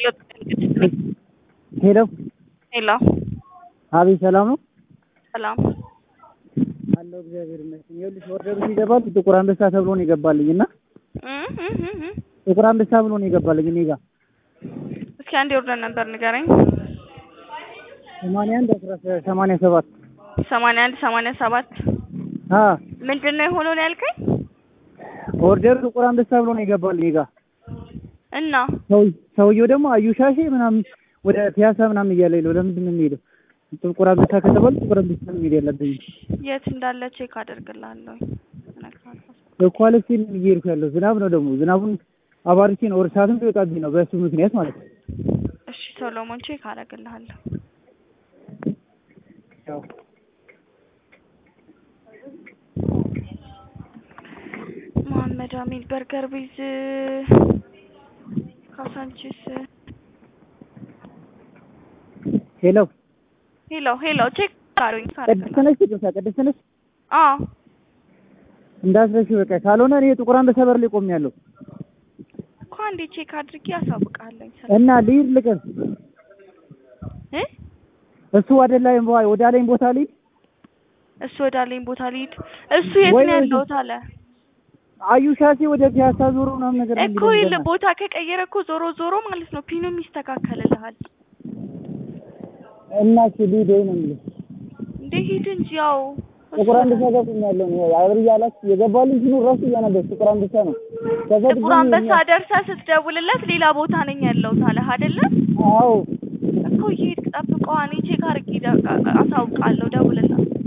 ሄሎ ሄሎ አቤት፣ ሰላም ነው ሰላም አለው። እግዚአብሔር ይመስገን። ይኸውልሽ ኦርደሩ ሲገባል ጥቁር አንበሳ ተብሎ ነው የገባልኝ እና እ እ እ እ ጥቁር አንበሳ ብሎ ነው የገባልኝ እኔ ጋር እስኪ አንድ ኦርደር ነበር ንገረኝ። ሰማንያ አንድ አስራ ሰማንያ ሰባት ሰማንያ አንድ ሰማንያ ሰባት አ ምንድን ነው የሆነው ነው ያልከኝ? ኦርደሩ ጥቁር አንበሳ ብሎ ነው የገባልኝ እኔ ጋር እና ሰው ሰውየው ደግሞ አዩሻሼ ምናምን ወደ ፒያሳ ምናምን እያለ ነው። ለምንድን ነው የሚሄደው? ጥቁር አንበሳ ከተባለ ጥቁር አንበሳ ነው የሚሄድ ያለብኝ የት እንዳለ ቼክ አደርግልሃለሁ። እነግርሃለሁ። በኳሊቲ ነው እየሄድኩ ያለው። ዝናብ ነው ደግሞ ዝናቡን አባርቼ ነው ወደ ሰዓትም ሊወጣብኝ ነው በእሱ ምክንያት ማለት ነው። እሺ ሶሎሞን ቼክ አደርግልሃለሁ። ያው መሀመድ አሚን በርገር ቤዝ ካሳንቺስ ሄሎ ሄሎ ሄሎ ቼክ አድርጉኝ ቅድስት ነሽ? ቅድስት ቅድስት ነሽ? አዎ እንዳትረሺ በቃ ካልሆነ እኔ ጥቁር አንበሳ በር ላይ ቆሜያለሁ እኮ አንዴ ቼክ አድርጌ አሳውቅሃለሁ። እና ልሂድ ልቅር እ እሱ ወደ ላይ ወደ አለኝ ቦታ ልሂድ እሱ ወዳለኝ ቦታ ልሂድ። እሱ የት ወይ ነው ያለሁት አለ አዩሻሴ ወደ ፒያሳ ዞሮ ምናምን ነገር ነው እኮ የሚለኝ ይል ገና። ቦታ ከቀየረ እኮ ዞሮ ዞሮ ማለት ነው ፒኑም ይስተካከልልሃል። እና እሺ ልሂድ ወይ ነው የሚለው እንዴ ሂድ እንጂ ያው ጥቁር አንበሳ ጋር ቆሜያለሁ እኔ አብር እያላችሁ የገባልኝ ሲኖር ራሱ እያነበብሽ ጥቁር አንበሳ ነው ከዛ ጥቁር ድጋሚ አንበሳ የኛ- ደርሰህ ስትደውልለት ሌላ ቦታ ነኝ ያለሁት አለህ አይደለ? አዎ እኮ እየሄድክ ጠብቀዋ። እኔ ቼክ አድርጌ ደ- አሳውቃለሁ። ደውልላት